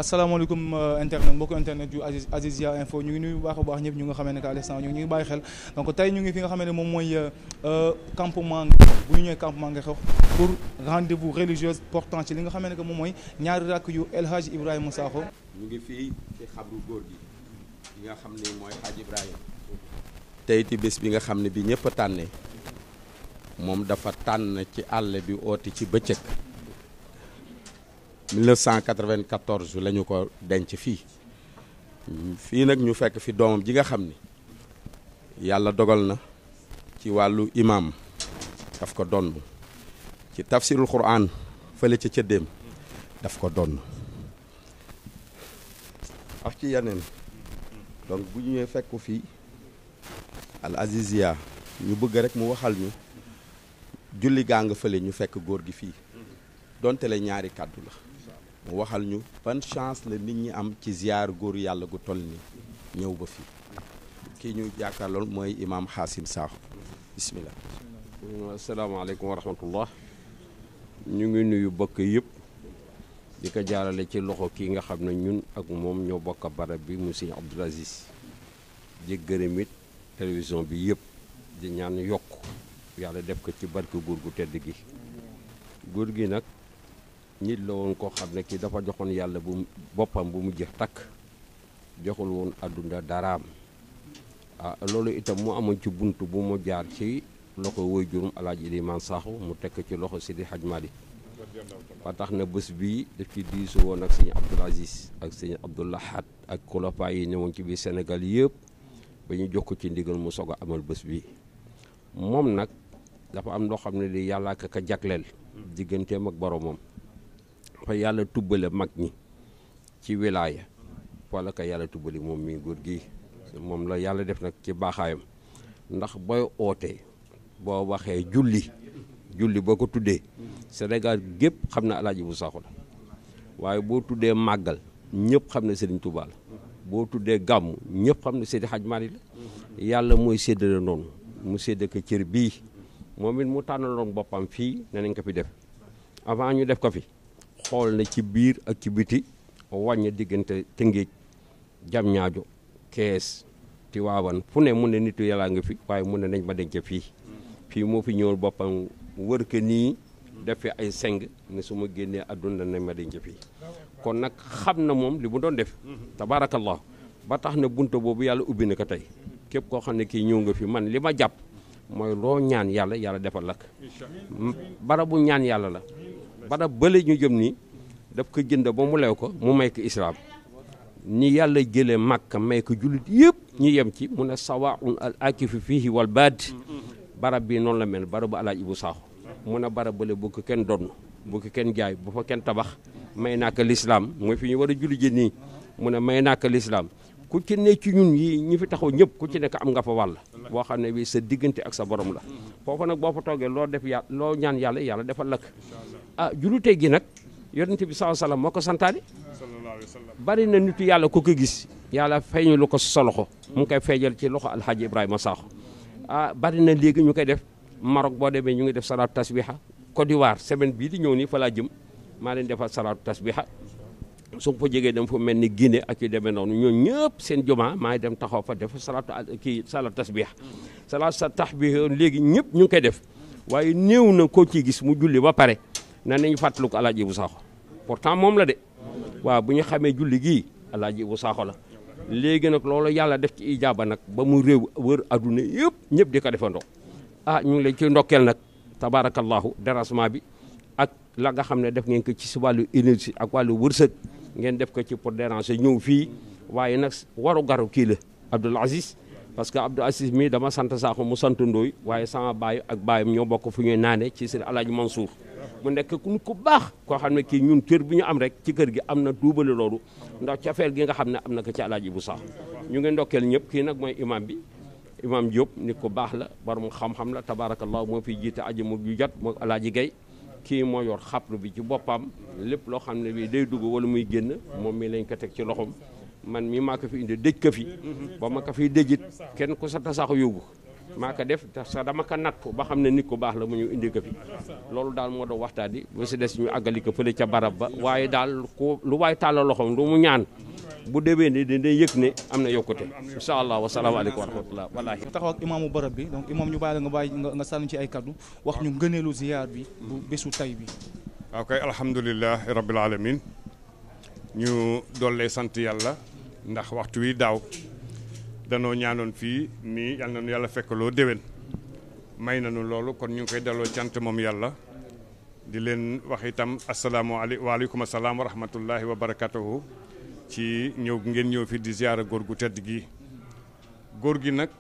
asalaamaaleykum internet mbokk internet yu Aziz Azizia info ñu ngi nuyu bu baax a baax ñëpp ñu nga xamee ne que à l'instant ñu ngi bàyyi xel donc tey ñu ngi fi nga xamee ne moom mooy campement bu ñu ñëwee campement nga xew pour rendez-vous religieuse portant ci li nga xamee ne que moom mooy ñaari rakk yu El Hadj Ibrahima Sakho ñu ngi fii ci xabru góor gi yi nga xam ne mooy Hadj Ibrahima tey ti bés bi nga xam ne bi ñëpp a tànnee moom dafa tànn ci àll bi oote ci bëccëg 1994 la ñu ko denc fii fii nag ñu fekk fi doomam ji nga xam ni yàlla dogal na ci wàllu imam daf ko donn ci tafsirul quran fële ca cëddeem daf ko donn ak ci yeneen donc bu ñu ñëwee fekk ko fii al azizia ñu bëgg rek mu waxal ñu julli gaa nga fële ñu fekk góor gi fii donte le ñaari kàddu la mu waxal ñu ban chance la nit ñi am ci ziar góor yàlla gu toll ni ñëw ba fii kii ñu jàkkaarlool mooy imaam Xaasim Sakho bismillah asalaamaaleykum wa rahmatullah ñu ngi nuyu bokk yëpp di ko jaarale ci loxo kii nga xam ne ñun ak moom ñoo bokk barab bi mu Sëñ Abdul Aziz di gërëm it télévision bi yëpp di ñaan yokk yàlla def ko ci barke góor gu tedd gi góor gi nag nit la woon koo xam ne kii dafa joxoon yàlla bu boppam bu mu jeex takk joxul woon àdduna daraam ah loolu itam mu amoon ci bunt bu mu jaar ci loxo woy jurum alaaji Ilimaan Sakho mu tekk ci loxo Sidi Hadj Malick ba tax na bés bii daf ci diisu woon ak sëñ Abdoul Aziz ak sëñ Abdoul Ahad ak xulafaa yi ñëwoon ci biir Sénégal yëpp ba ñu jox ko ci ndigal mu soog a amal bés bi moom nag dafa am loo xam ne di yàlla ka ka jagleel digganteem ak boromam fa yàlla tubbale mag ñi ci wilaaya wala ka yàlla tubbali moom mi góor gi moom la yàlla def nag ci baaxaayam ndax booy ootee boo waxee julli julli boo ko tuddee Sénégal gépp xam na alaaji bu Sakho la waaye boo tuddee màggal ñëpp xam ne Serigne Touba la boo tuddee gàmm ñëpp xam ne Seydi Hadj Malick la yàlla mooy séddale noonu mu séddale ko cër bii moom it mu tànnaloon boppam fii ne nañ ko fi def avant ñu def ko fi xool na ci biir ak ci biti wàññi diggante Tëngéej jam ñaajo kees Tiwaawan fu ne mu ne nitu yàllaa nga fi waaye mu ne nañ ma denc fii fii moo fi ñëwul boppam wër ke nii def fi ay seng ne su ma génnee àdduna nañ ma denc fii kon nag xam na moom li mu doon def tabaarakallah ba tax na bunta boobu yàlla ubbi na ko tey képp koo xam ne kii ñëw nga fi man li ma jàpp mooy loo ñaan yàlla yàlla defal lakk barabu ñaan yàlla la barab bële ñu jëm nii daf ko jënd ba mu lew ko mu may ko islaam ni yàlla jëlee màkka may ko jullit yëpp ñu yem ci mu ne sawaun al akifu fihi wal baad barab bi noonu la mel barabu alaaj Ibu Sakho mu ne barab bële bu ko kenn donn bu ko kenn jaay bu fa kenn tabax may naa ko lislaam mooy fi ñu war a julli ji nii mu ne may naa ko lislaam ku ci ne ci ñun yi ñi fi taxaw ñëpp ku ci nekk am nga fa wàll boo xam ne bi sa diggante ak sa borom la foofu nag boo fa toogee loo def yàlla loo ñaan yàlla yàlla defal lakk ah julute gi nag yonent bi sallallahu alayhi wasallam moo ko santaane bari na nitu yàlla ku ko gis yàlla feeñu lu ko sa loxo mu ngi koy feejal ci loxo alxaaji Ibrahima Sakho ah bari na léegi ñu koy def Maroc boo demee ñu ngi def salaatu tasbiha Côte d'Ivoire semaine bii di ñëw nii fa laa jëm maa leen defal salaatu tasbiha su ma fa jegee dem fa mel ni Guinée ak yu demee noonu ñoo ñëpp seen jumaa maa ngi dem taxaw fa def salaatu kii salaatu tasbiha salaatu sa tasbiha léegi ñëpp ñu ngi koy def waaye néew na koo ciy gis mu julli ba pare na nañu fàttaliku alaaji Ibu Sakho pourtant moom la de waaw bu ñu xamee julli gii alaaji Ibu Sakho la léegi nag loolu yàlla def ci ijaaba nag ba mu réew wër adduna yëpp ñëpp di ko defandoo ah ñu ngi leen ci ndokkeel nag tabaarakallahu dérangement bi ak la nga xam ne def ngeen ko ci si wàllu énergie ak wàllu wërsëg ngeen def ko ci pour déranger ñëw fii waaye nag waru garu kii la Abdoul Aziz parce que Abdoul Aziz mii dama sant Sakho mu sant Ndooy waaye sama baay ak baayam ñoo bokk fu ñuy naane ci seen alaaji Mansour mu nekk ku ku baax koo xam ne kii ñun cër bi ñu am rek ci kër gi am na duubale loolu ndax cafeel gi nga xam ne am na ko ci alaaji bu Sakho ñu ngi ndokkeel ñëpp kii nag mooy imam bi imam Diop nit ku baax la borom xam-xam la tabaarakallah moo fiy jiite aji mu ju jot moo alaaji Gay kii moo yor xaplu bi ci boppam lépp loo xam ne bii day dugg wala muy génn moom mi lañ ko teg ci loxom man mii maa ko fi indi dëj ko fi ba ma ko fiy dëjit kenn ku sa tasaax yóbbu maa ko def te sax dama ko nattu ba xam ne nit ku baax la mu ñu indi ko fi loolu daal moo doon waxtaan di ba si des ñu àggali ko fële ca barab ba waaye daal ku lu waay tàllal loxoom lu mu ñaan bu déwee ne dina yëg ne am na yokkute incha allah wasalaamaaleykum wa rahmatullah wallaahi taxaw ak imaamu barab bi donc imaam ñu bàyyi la nga bàyyi nga sànni ci ay kaddu wax ñu ngëneelu ziyaar bi bu bésu tay bi waaw kay alhamdulilah rabbil alamin ñu dollee sant yàlla ndax waxtu wi daaw danoo ñaanoon fii nii yal nañu yàlla fekkaloo déwén may nañu loolu kon ñu ngi koy delloo cant moom yàlla di leen wax itam asalaamaaleykum waaleykum asalaam wa rahmatullahi wa barakatuhu ci ñëw ngeen ñëw fi di ziyaara góor gu tedd gi góor gi nag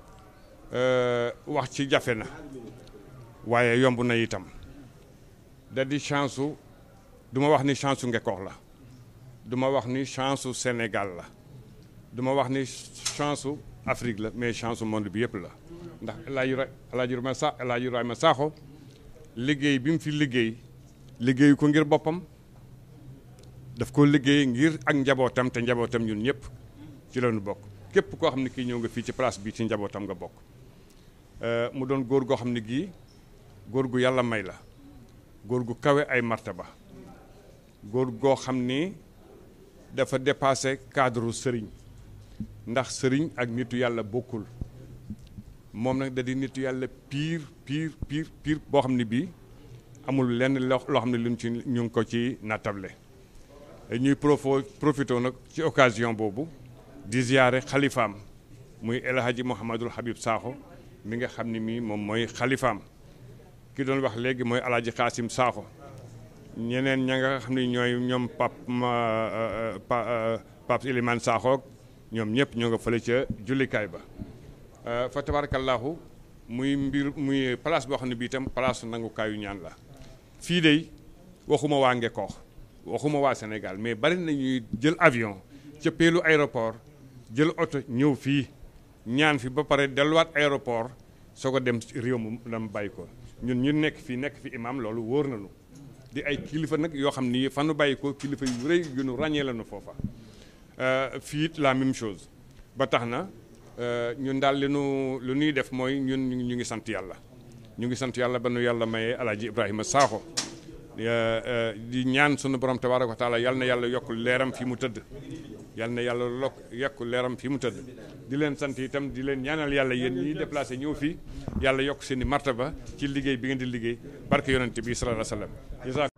wax ci jafe na waaye yomb na itam da di chance su du ma wax ni chance su Ngekoox la du ma wax ni chance su Sénégal la du ma wax ni chance su Afrique la mais chance su monde bi yëpp la ndax El Hadj El Hadj Ibrahima Sa El Hadj Ibrahima Sakho liggéey bi mu fi liggéey liggéeyu ko ngir boppam daf ko liggéey ngir ak njabootam te njabootam ñun ñëpp ci la ñu bokk képp koo xam ne kii ñëw nga fii ci place bi ci njabootam nga bokk mu doon góor goo xam ne gii góor gu yàlla may la góor gu kawe ay martaba góor goo xam ni dafa dépassé cadre sëriñ ndax sëriñ ak nitu yàlla bokkul moom nag da di nitu yàlla pire pire pire pire boo xam ne bii amul lenn loo xam ne luñ ci ñu ngi ko ci nattable ñuy profo profité nag ci occasion boobu di ziyaare xalifaam muy El Hadji Mouhamadul Habib Sakho mi nga xam ne mii moom mooy xalifaam ki doon wax léegi mooy El Hadji Xaasim Sakho ñeneen ña nga xam ne ñooy ñoom pap pap Iliman Sakho ñoom ñëpp ñoo nga fële ca jullikaay ba fa tabarakallahu muy mbir muy place boo xam ne bii itam place nangukaayu ñaan la fii de waxuma waa Ngekoox waxuma waa Sénégal mais bari na ñuy jël avion ca peelu aéroport jël oto ñëw fii ñaan fi ba pare delluwaat aéroport soo ko dem réew mu dama bàyyi ko ñun ñu nekk fii nekk fi imam loolu wóor nañu di ay kilifa nag yoo xam ni fanu bàyyi ko kilifa yu rëy yu nu ràññee la nu foofa fii it la même chose ba tax na ñun daal li nu lu ñuy def mooy ñun ñu ngi sant yàlla ñu ngi sant yàlla ba nu yàlla mayee alaaji Ibrahima Sakho di ñaan sunu borom tabaaraka wa taala yal na yàlla yokk leeram fi mu tëdd yal na yàlla lokk yokk leeram fi mu tëdd di leen sant itam di leen ñaanal yàlla yéen ñiy déplacé ñëw fii yàlla yokk seen i martaba ci liggéey bi ngeen di liggéey barke yonente bi sallallahu alayhi wa sallam